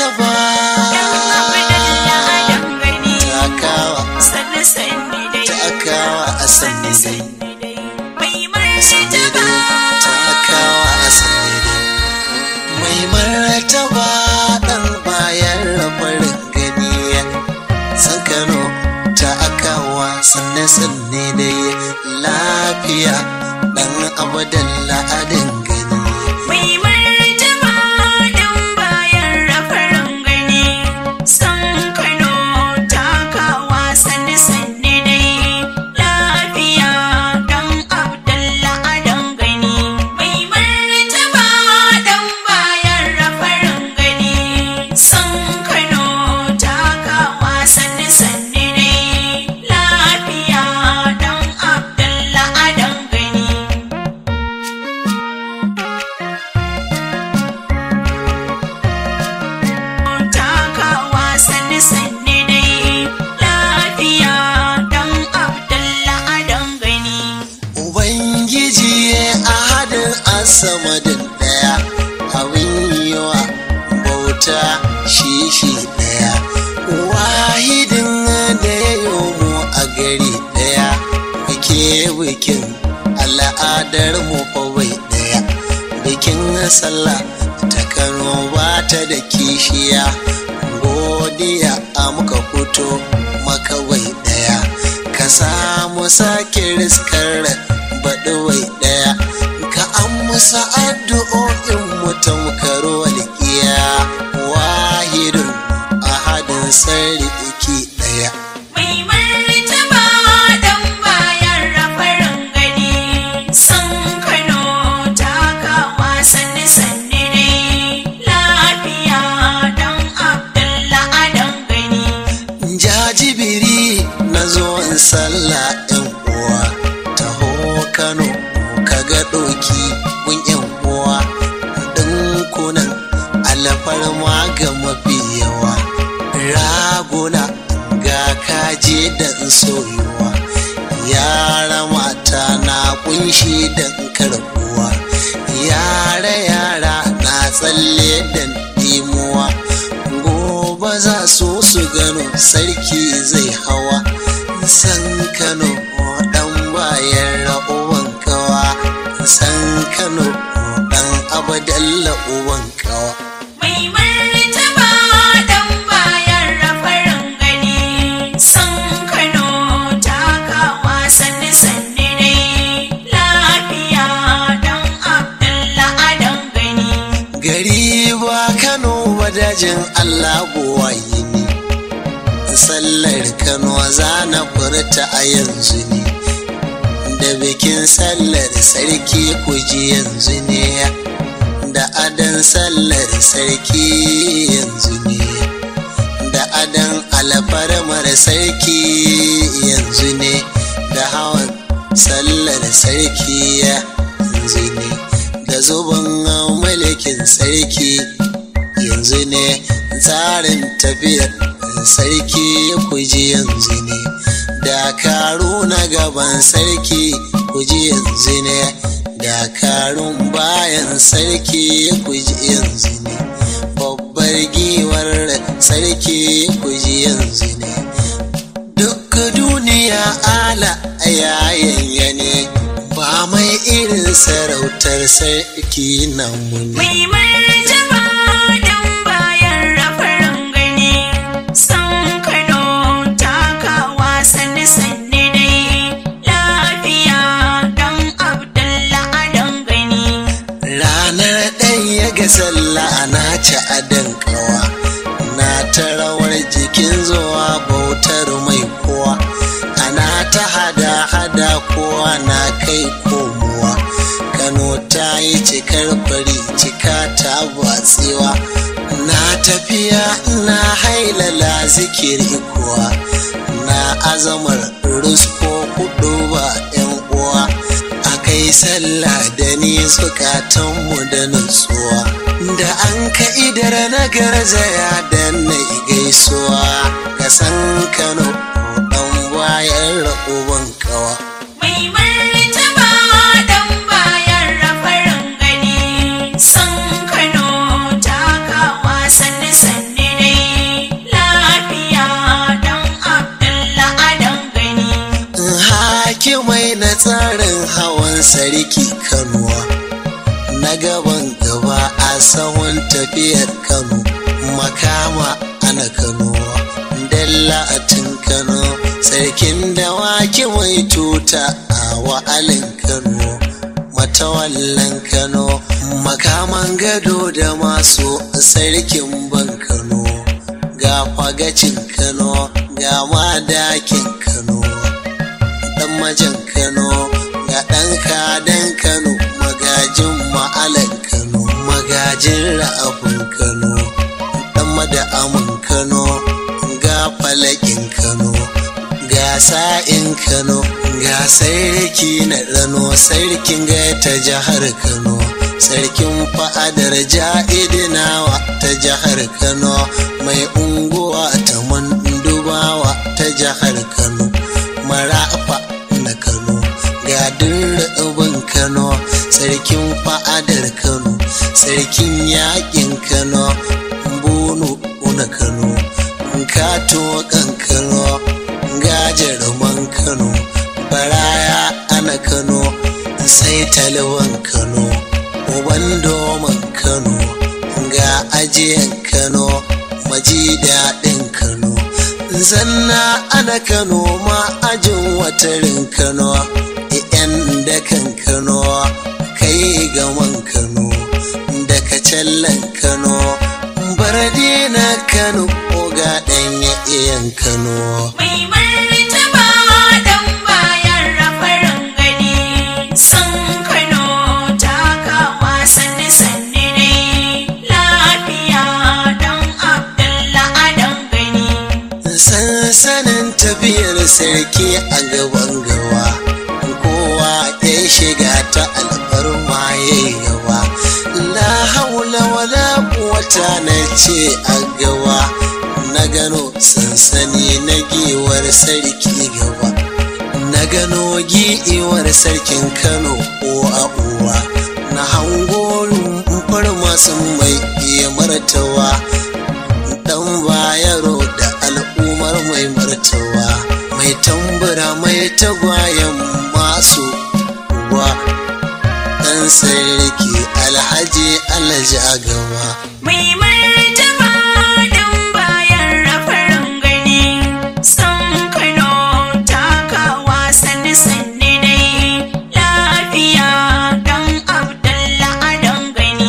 martaba takawa takawa a sanni dai sanni dai takawa a sanni dai mai martaba dan bayan rabarin gani san kano takawa sanne sanne dai lafiya dan abadan la'adin gani Ubangiji ahadin asamadin daya abin yiwa bauta shi shi daya wahidin da ya yomo a gari daya muke bikin al'adar mu kawai daya bikin sallah ta kano ba ta da kishiya godiya a muka fito makawai daya ka samu sake riskar baɗuwai ɗaya ka an musa addu'o'in mutum karo walƙiya wahidun ahadin sarki ɗaya jajibiri na zuwan sallah yan uwa taho kano kaga ɗoki kun yan uwa ɗinkunan alfarma ga mafi yawa raguna ga kaje da soyuwa yara mata na kunshi da karbuwa yara yara na tsalle da dimuwa gobe za su su gano sarki zai hawa san kano dan bayan ra'uwan kawa san kano dan abadalla uwan kawa gari ba kano wadajin allah buwayi ne sallar kano za na furta a yanzu ne da bikin sallar sarki kuji yanzu ne da adan sallar sarki yanzu ne da adan alfarmar sarki yanzu ne da hawan sallar sarki yanzu ne da zuban mulkin sarki yanzu ne tsarin tafiyar sarki kuji yanzu ne dakaru na gaban sarki kuji yanzu ne dakarun bayan sarki kuji yanzu ne babbar giwar sarki kuji yanzu ne duk duniya ala yayin ne ba mai irin sarautar sarki nan mun Mai martaba dan bayan rafarin gani san Kano takawa sanni sanni dai lafiya dan Abdullah adan gani. ranar ɗaya ga sallah na ci adan kawa na ta rawar jikin zuwa bautar mai kowa ana ta hada hada kowa na kai komowa kano ta yi cikar fari cika ta batsewa na tafiya na hailala zikiri kuwa na azamar rusko kudu ba yan uwa a kai sallah da ni zukatanmu da nutsuwa da an ka idar na garzaya da na gaisuwa ka san kano dan bayan ra'uban kawa Mai martaba dan bayan rafarin gani san Kano takawa sanni sanni sarki kanuwa na gaban gaba a sahun tafiyar kano makama ana kanuwa dalla a tun kano sarkin dawaki mai tuta a wa'alin kano matawallan kano makaman gado da masu sarkin ban kano ga fagacin kano ga madakin kano dan majan kano ga dan kadan kano magajin ma'alan kano magajin ra'afin kano dan mada'amin kano ga falakin kano ga sa'in kano ga sarki na rano sarkin ga ta jihar kano sarkin fa'adar ja'idinawa ta jihar kano mai unguwa ta mandubawa ta jihar kano marafa na kano ga dirrebin kano sarkin fa'adar kano sarkin yakin kano bunu na kano kato kan kano ga jaruman kano baraya ana kano sai talwan kano uban doman kano ga ajiyan kano maji daɗin kano zanna ana kano ma ajin watarin kano yan dakan kano kai gaman kano daga callan kano barde na kano ga ɗanya iyan kano Mai martaba dan bayan rafarin gani san Kano takawa sanni sanni ne lafiya dan Abdullah Adam gani. sansanin tafiyar sarki a gaban gawa kowa ya shiga ta alfarma ya yawa la haula wala quwwata na ce a gawa na gano sansani na giwar sarki gaba na gano giwar sarkin kano uwa uwa na hango rumfar masu mai iya martawa dan bayaro da al'ummar mai martawa mai tambura mai tagwayen masu uwa dan sarki alhaji alhaji a gaba Mai martaba dan bayan rafarin gani san Kano takawa sanni sanni ne lafiya dan Abdullah Adam gani.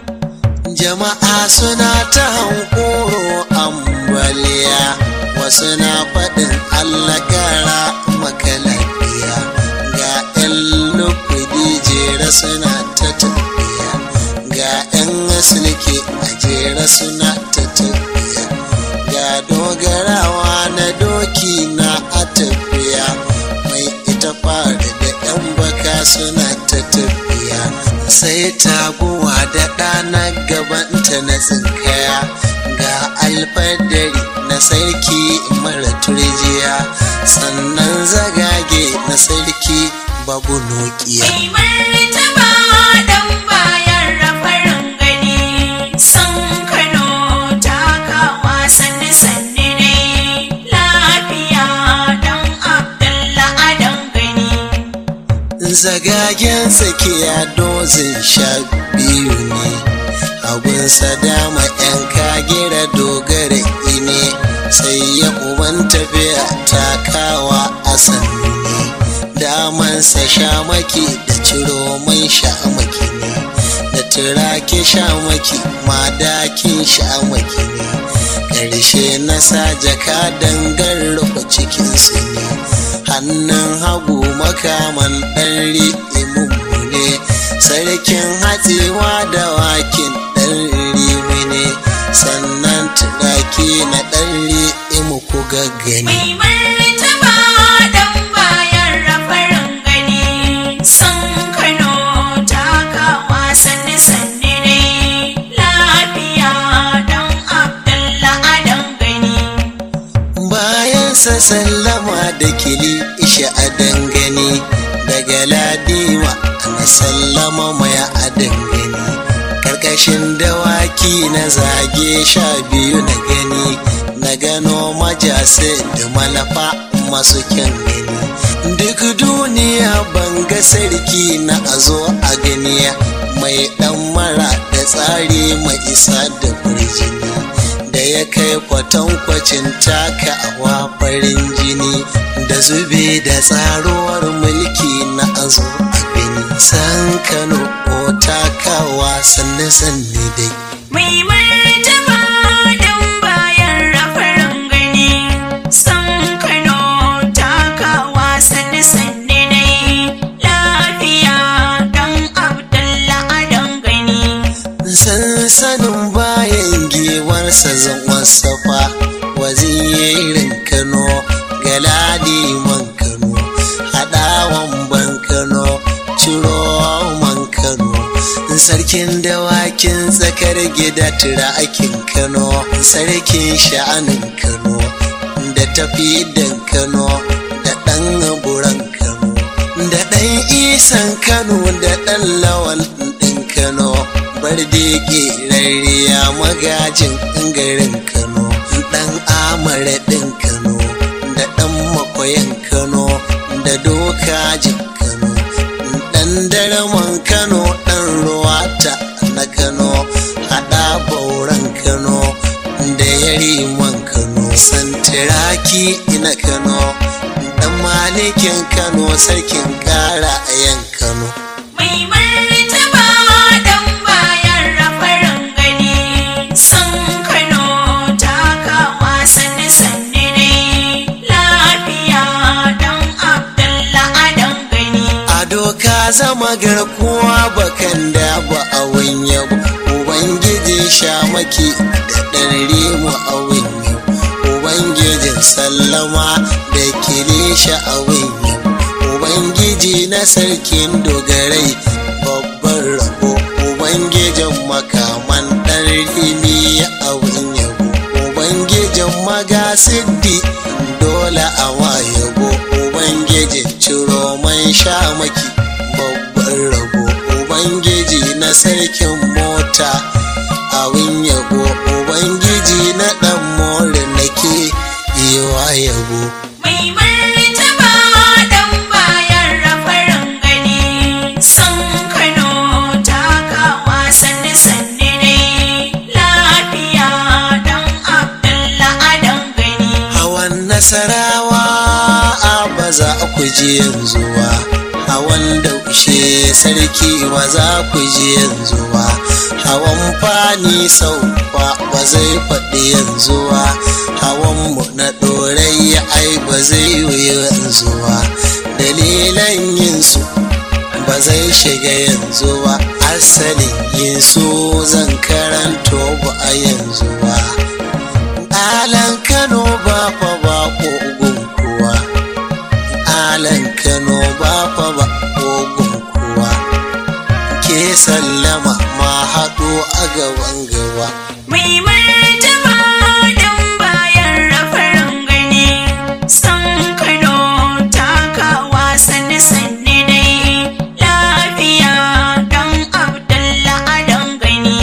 jama'a suna ta hankoro ambaliya wasu na faɗin allah kara maka lafiya ga 'yan lukudi jera suna ta tafiya ga 'yan asilki a jera suna ta tafiya ga dogarawa na doki na a tafiya mai ita fara da 'yan baka suna ta tafiya sai taguwa da ɗana gabanta na tsinkaya ga alfadari na sarki mara turjiya sannan zagage na sarki babu nokiya Mai martaba dan bayan rafarin gani san Kano takawa sanni sanni ne lafiya dan Abdullah Adam gani. zagagen tsakiya dozin sha biyu ne abunsa dama yan kagira dogara ine sai ya uban tafiya takawa a sannu ne damansa shamaki da ciro mai shamaki ne da turake shamaki madakin shamaki ne ƙarshe na sa jaka dangar cikinsu ne hannun hagu makaman ɗan ri'imu ne sarkin hatsewa da wakin ɗan rimi ne sannan turaki na ɗan ri'imu ku gaggani Mai martaba dan bayan rafarin gani san Kano takawa sanni sanni ne lafiya dan Abdullah Adam gani. bayan sa sallama da kili isha a dangane daga ladima ana sallama mai a dangane karkashin dawaki na zage sha biyu na gani na gano majase da malafa masu kyan gani duk duniya ban ga sarki na a zo a ganiya mai dan mara da tsari mai isa da kurjini da ya kai kwatankwacin taka awa farin jini da zube da tsaruwar mulki na a zo a gani san kano ko takawa sanne sanne dai Mai martaba dan bayan rafarin gani san Kano takawa sanne sanne dai lafiya dan Abdullah adan gani sansanin bayan giwarsa zan wasafa wazirin kano galadiman kano haɗawan ban kano ciro man kano sarkin dawakin tsakar gida turakin kano sarkin sha'anin kano da tafi dan kano da ɗan buran kano da ɗan isan kano da ɗan lawal ɗin kano barde rariya magajin garin kano ɗan amara ɗin kano da ɗan makoyan kano da dokajin kano ɗan daraman kano ɗan ruwata na kano haɗa bauran kano da yariman kano santiraki na kano ɗan malikin kano sarkin ƙara a yan kano Mai martaba dan bayan rafarin gani san Kano takawa sanne sanne dai lafiya dan Abdullah adan gani a doka zama garkuwa bakan da ba a wanya ubangiji shamaki da ɗan rimu a wanya ubangijin sallama da kilisha a wanya ubangiji na sarkin dogarai babban rabo ubangijin makaman ɗan rimi a wanya ubangijin magasiddi dole a wayabo ubangijin ciro man shamaki babban rabo ubangiji na sarkin mota awin yabo ubangiji na dan more nake yi wa yabo Mai martaba dan bayan rafarin gani san Kano takawa sanne sanne dai lafiya dan Abdullah adan gani hawan nasarawa a ba za ku ji yanzu ba hawan daushe sarki ba za ku ji yanzu ba hawan fani sau ba ba zai faɗi yanzu ba hawan mu na ɗorayya ai ba zai yi yanzu ba dalilan yin su ba zai shiga yanzu ba asalin yin su zan karanto ba a yanzu ba alan kano ba fa ba kogun kuwa alan kano ba fa ba kogun kuwa ke sallama ma haɗo a gaban gaba Mai martaba dan bayan rafarin gani san Kano takawa sanne sanne dai lafiya dan Abdullah adan gani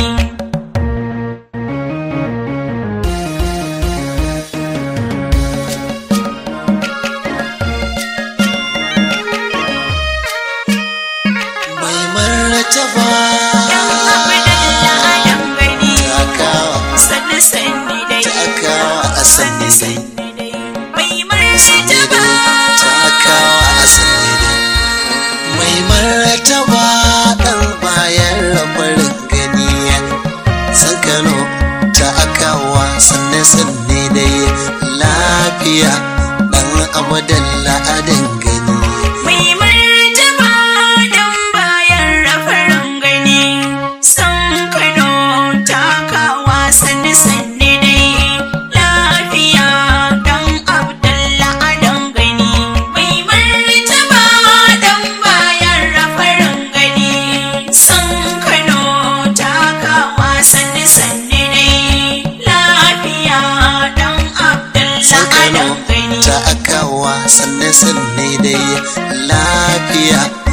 mai martaba Abdullah adan gani takawa sanne sanne dai takawa a sanne dai Mai martaba takawa a sanne dai mai martaba ɗan bayan rabarin gani sakano takawa sanne sanne dai lafiya ɗan abadan la'adin gani Mai martaba dan bayan rafarin gani san Kano takawa sanne sanne dai lafiya dan Abdullah adan gani Mai martaba dan bayan rafarin gani san Kano takawa sanne sanne dai lafiya dan Abdullah sakano adan gani takawa sanne sanne dai lafiya